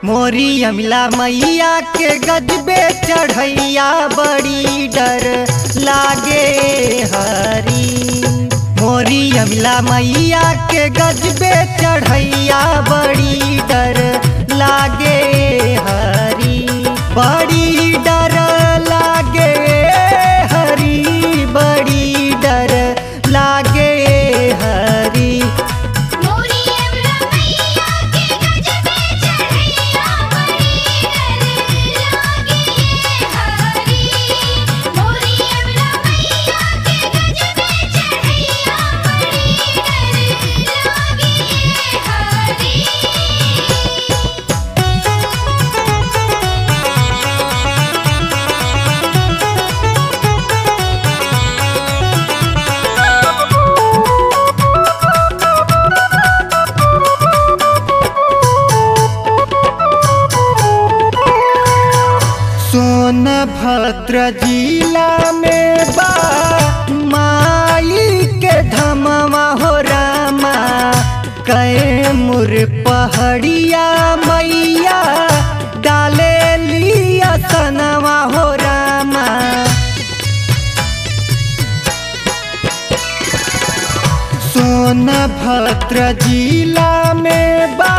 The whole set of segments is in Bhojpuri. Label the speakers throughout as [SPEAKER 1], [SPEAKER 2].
[SPEAKER 1] मोरी अमिला मैया के गजबे चढ़ैया बड़ी डर लागे हरी मोरी अमिला मैया के गजबे चढ़ैया बड़ी डर लागे हरी बड़ी डर लागे हरी बड़ी डर लागे हरी
[SPEAKER 2] मोरी अमला मैया के गजबे चढ़ैया बड़ी डर लागे हरी मोरी अमला मैया के गजबे चढ़ैया बड़ी डर लागे हरी
[SPEAKER 1] सोनभद्र जिला में बा माई के धमवा हो रामा कैमुर पहड़िया मैया डाले लिया सनवा हो रामा सोनभद्र जिला में बा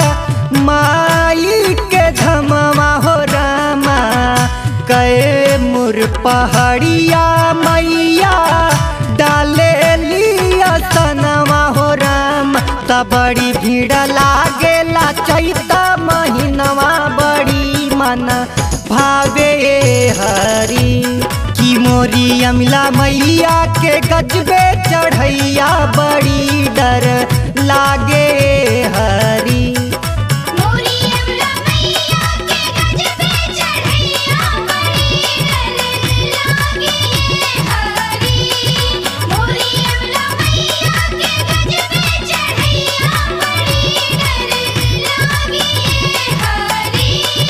[SPEAKER 1] माई के धमवा हो रामा कैमुर पहाड़िया मैया डाले लिया सनवा हो राम त बड़ी भीड़ लागेला चैता महीनवा बड़ी मन भावे हरी की मोरी अमिला मैया के गजबे चढ़ैया बड़ी डर लागे हरी
[SPEAKER 2] मोरी अमला मैया के गजबे चढ़ैया बड़ी डर लागे हरी मोरी अमला मैया के गजबे चढ़ैया बड़ी डर लागे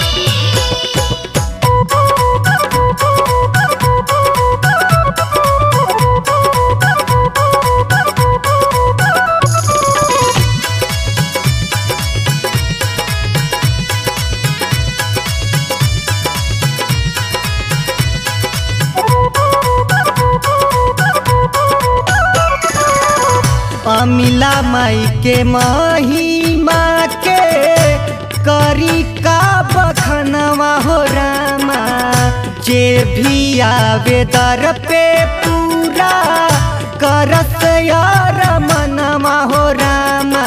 [SPEAKER 1] अमिला माई के महिमा के करी का बखनवा हो रामा जे भी आवे दर पे पूरा करस यार मनवा हो रामा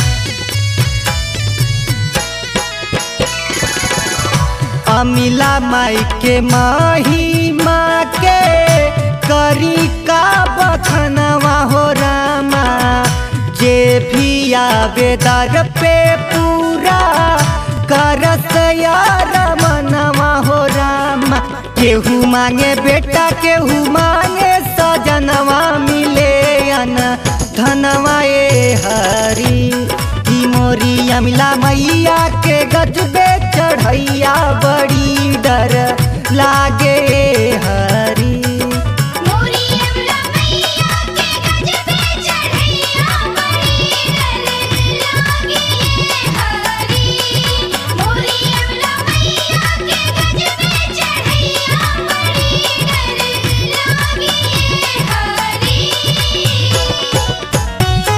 [SPEAKER 1] अमिला माई के महिमा के करी का बखनवा हो रामा जे भी आवे दर पे पूरा करस यार मनवा हो रामा केहू मांगे बेटा केहू मांगे सजनवा मिले अन धनवा ए हरी की मोरी अमिला मैया के गजबे चढ़ैया बड़ी डर लागे हरी
[SPEAKER 2] मोरी अमला मैया के गजबे चढ़ैया बड़ी डर लागे हरी मोरी अमला मैया के गजबे चढ़ैया बड़ी डर लागे हरी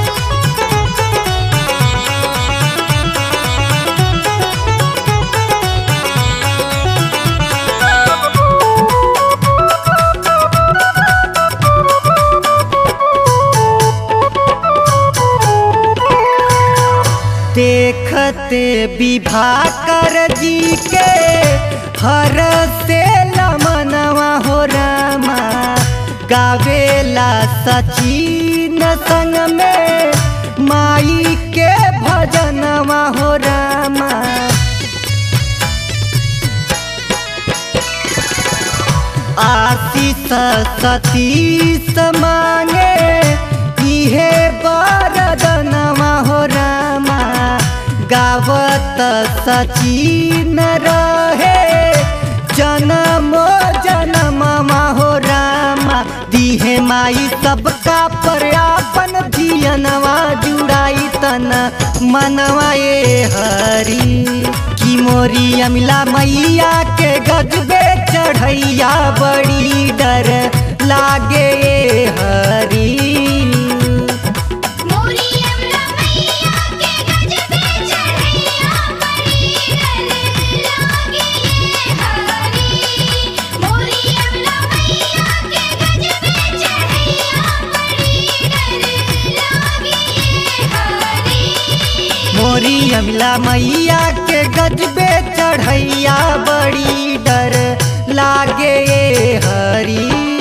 [SPEAKER 1] देखते विभाकर जी के हर से लमनवा हो रामा गावेला सचिन संग में माई के भजनवा हो रामा आशीष सतीश मांगे इहे बरदनवा हो रामा गावत सचिन रहे जन्मो जन्ममा हो रामा दिहे माई सबका पर आपन धियनवा जुड़ाई तन मनवा ए हरी की कि मोरी अमला मैया के गजबे चढ़ैया बड़ी डर लागे हरी
[SPEAKER 2] मोरी अमला मैया के गजबे चढ़ैया बड़ी डर लागे हरी मोरी अमला मैया के गजबे चढ़ैया बड़ी डर लागे हरी
[SPEAKER 1] मोरी अमला मैया के गजबे चढ़ैया बड़ी डर लागे हरी